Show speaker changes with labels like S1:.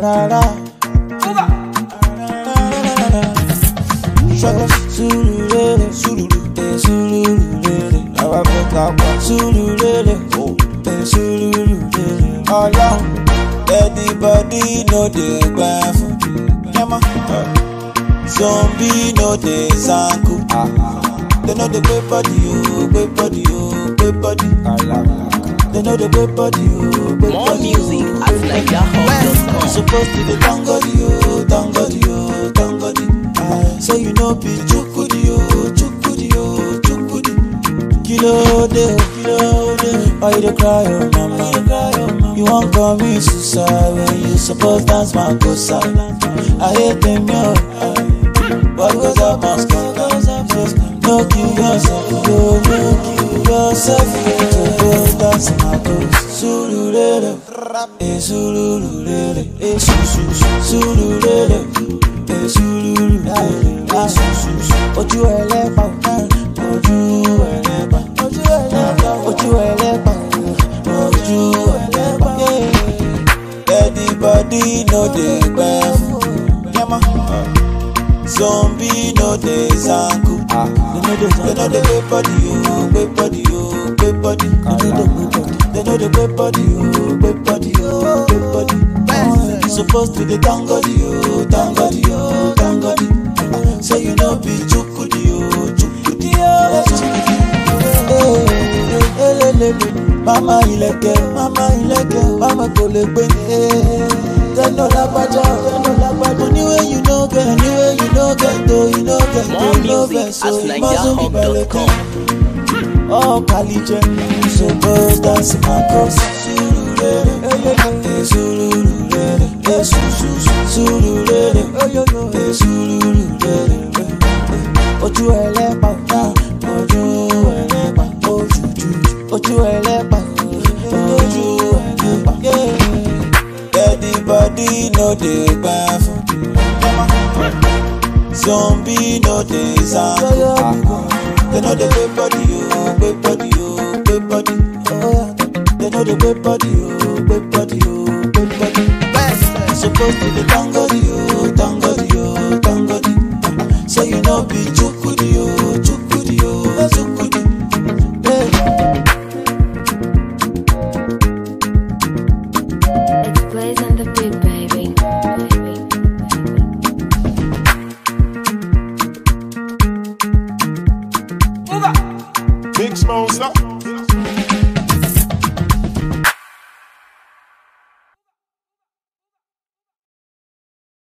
S1: Arara. Ṣọ́kọ̀ Surulere, Surulere, Surulere. Àwa fẹ́ ká pa Surulere, eh, Surulere. Ọlọ́run, everybody no dey gbẹ fún. Yẹ́mọ́. Zombie no dey zanku. They know the gbé body o, gbé body o, gbé body. They know the gbé body o, gbé
S2: More
S1: body o,
S2: music
S1: gbé
S2: at
S1: body.
S2: NigerHub.com.
S1: Supposed to be tangodi o, tangodi o, tangodi. Say you know be chukudi o, chukudi o, chukudi. Kilo de o, kilo de o. Why you dey cry oh mama? You wan commit suicide when you suppose dance makosa. I hate them yo. What goes up must come. No kill yourself, yo, no kill yourself. To go dance makosa. Surulere, eh surulere, eh su su su. Surulere, eh surulere, ah su su su. Ojú ẹlẹ́pà, ojú ẹlẹ́pà, ojú ẹlẹ́pà, ojú ẹlẹ́pà, ojú ẹlẹ́pà. Everybody no dey gbẹ fún. Yẹ́mọ́. Zombie no dey zanku. They know the gbé body o, gbé body o, gbé body. They know the gbé body o, gbé body o, gbé body. You suppose to dey thank God o, thank God o, thank God. Say you no be chukudi o, chukudi o, chukudi. Eh, elelele. Mama ilẹ̀kẹ̀, mama ilẹ̀kẹ̀, mama kò lè gbé ní. Tẹ́lọ̀ lágbájá, tẹ́lọ̀ lágbájá. Anyway you no get, anyway you no get, though you no get,
S2: More
S1: though no
S2: music
S1: vex,
S2: at
S1: so you mustn't be
S2: NigerHub.com.
S1: Oh, Kalije, suppose dance my cross. Surulere, eh, surulere, eh, su su su, surulere, eh, surulere, eh. Ojú ẹlẹ́pà, ah, ojú ẹlẹ́pà, ojú ju, ojú ẹlẹ́pà, ojú ẹlẹ́pà. yeah. Everybody no dey gbẹ fún. Zombie no dey zanku. They know the gbé body o, gbé body o, gbé body. They know the gbé body o, gbé body o, gbé body. You suppose to dey thank God o, thank God o, thank God. Say you no be